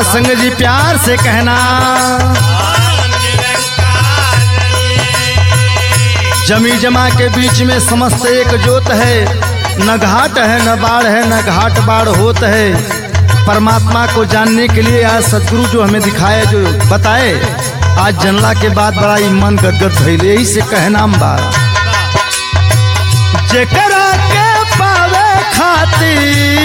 संग जी प्यार से कहना जमी जमा के बीच में समस्त एक जोत है न घाट है न बाढ़ है न घाट बाढ़ होत है परमात्मा को जानने के लिए आज सदगुरु जो हमें दिखाए जो बताए आज जनला के बाद बड़ा ही मन गदगद भइल यही से कहनाम बा जेकरा के पावे खातिर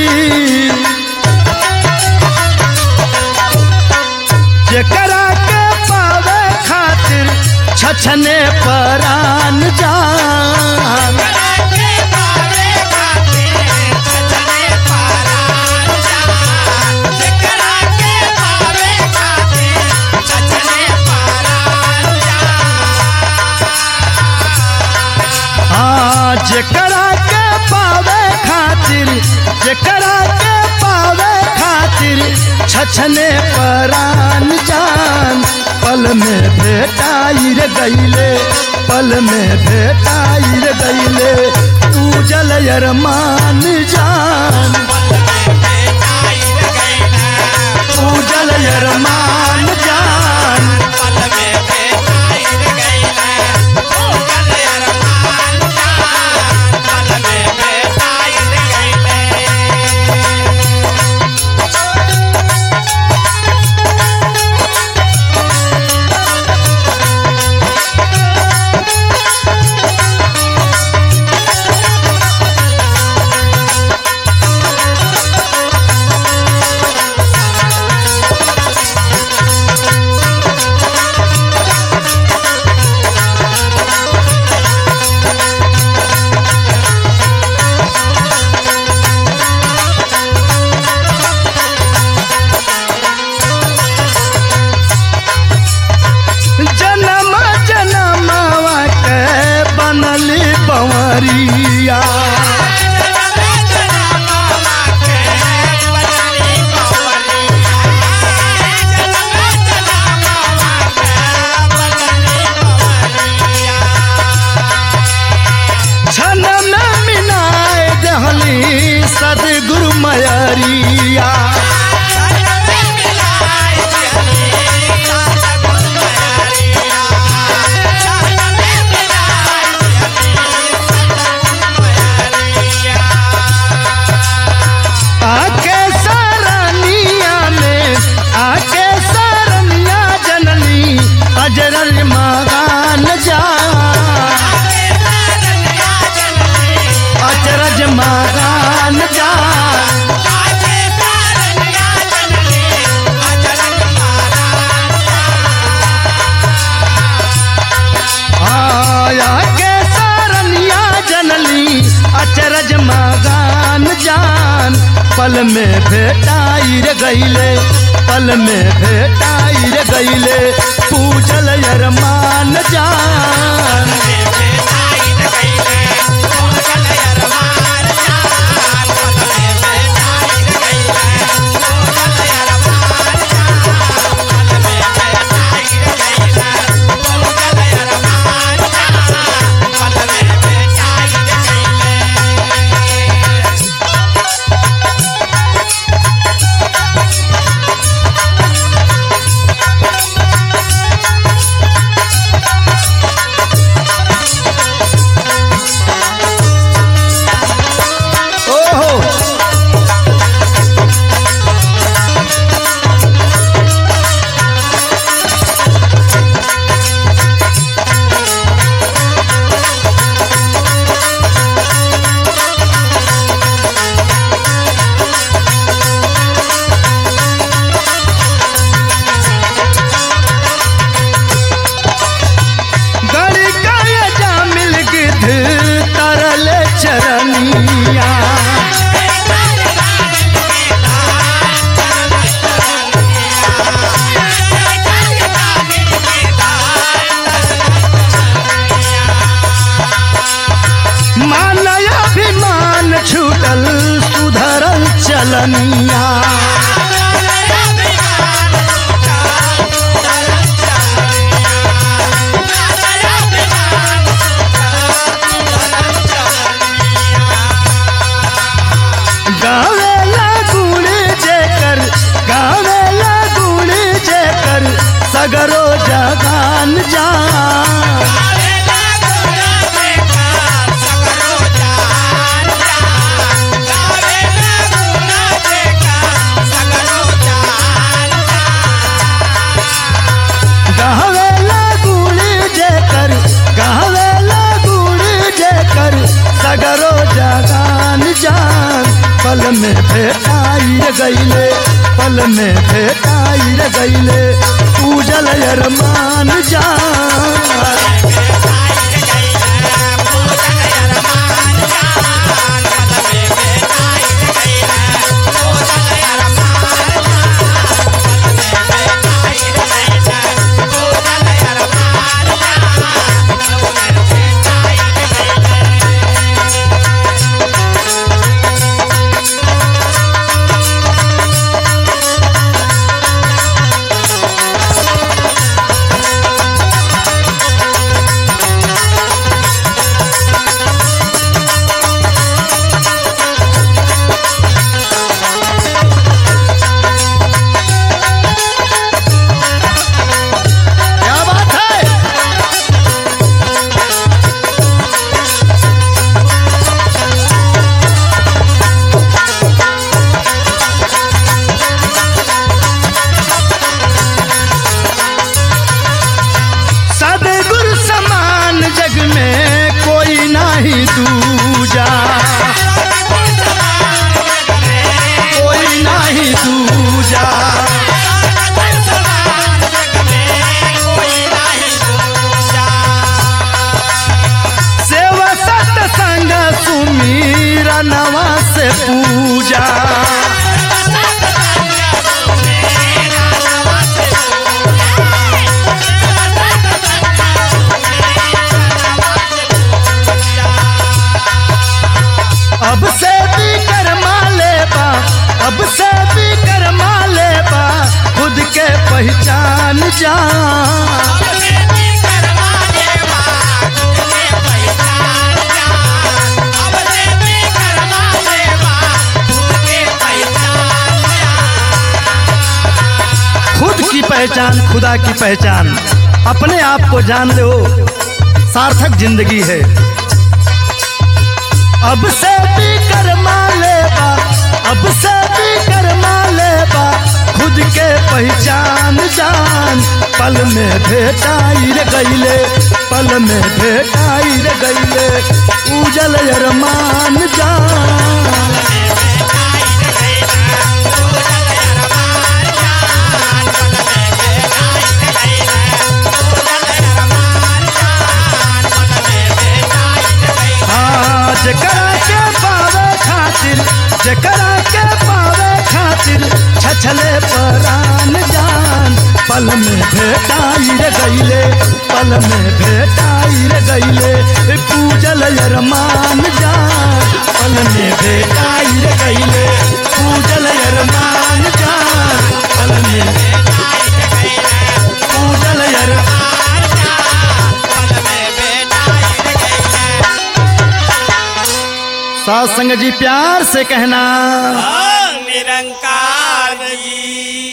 जेकरा के पावे खातिर छछने परान जान हाँ जेकरा के पावे खातिर जेकरा के पावे खातिर छछने परान जान पल में भेटाई रे गईले पल में भेटाई रे गईले तू जल अरमान जान तू जल अरमान जान जन्म जन्मवा के बनली बंवरिया छन में मिनाए दहली सदगुरु मयरिया आके सरनिया में आके सरनिया जननी अजरल मगान जा अजरज मगान जा आया के सरनिया जनली अचरज मगान जान पल में भेटाई रे गईले पल में भेटाई रे गईले पूजल अरमान जान सगरो जगान जान गहवेला गुड़ी जेकर गहवेला गुड़ी जेकर सगरो जगान जान पल में भेटाई रे गईले पल में भेटाई रे गईले पूजल अरमान जान क्या बात है सदगुरु समान जग में कोई नहीं दूजा कोई नहीं दूजा सेवा सत्संग सुमीरा नवा से पूजा अब से भी कर्मा लेबा अब से भी कर्मा लेबा खुद के पहचान जा खुद की पहचान खुदा की पहचान अपने आप को जान लो सार्थक जिंदगी है अब से भी कर्मा लेबा अब से भी कर्मा लेबा खुद के पहचान जान पल में भेटाई रे गईले पल में भेटाई रे गईले उजल अरमान जान हाँ, जकरा के पावे खातिर जकरा के पावे खातिर छछले परान जान पल में भेटाई रे गईले पल में भेटाई रे गईले पूजल अरमान जान पल में भेटाई रे गईले पूजल अरमान जान पल में पूजल अरमान सात संग जी प्यार से कहना निरंकार जी